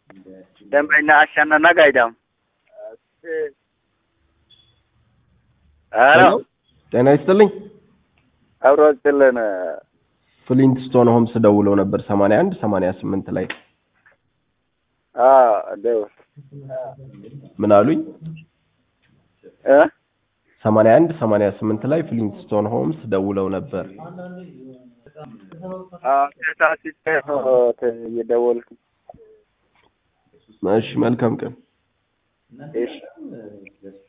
ደንበኛ አሸነና ጋይዳም ሄሎ ጤና ይስጥልኝ። አብሮ ስጥልን ፍሊንትስቶን ሆምስ ደውለው ነበር 81 88 ላይ ደውል ምን አሉኝ? እ 81 88 ላይ ፍሊንትስቶን ሆምስ ደውለው ነበር። ተሳስቼ ነው እየደወልኩ እሺ መልካም ቀን። እሺ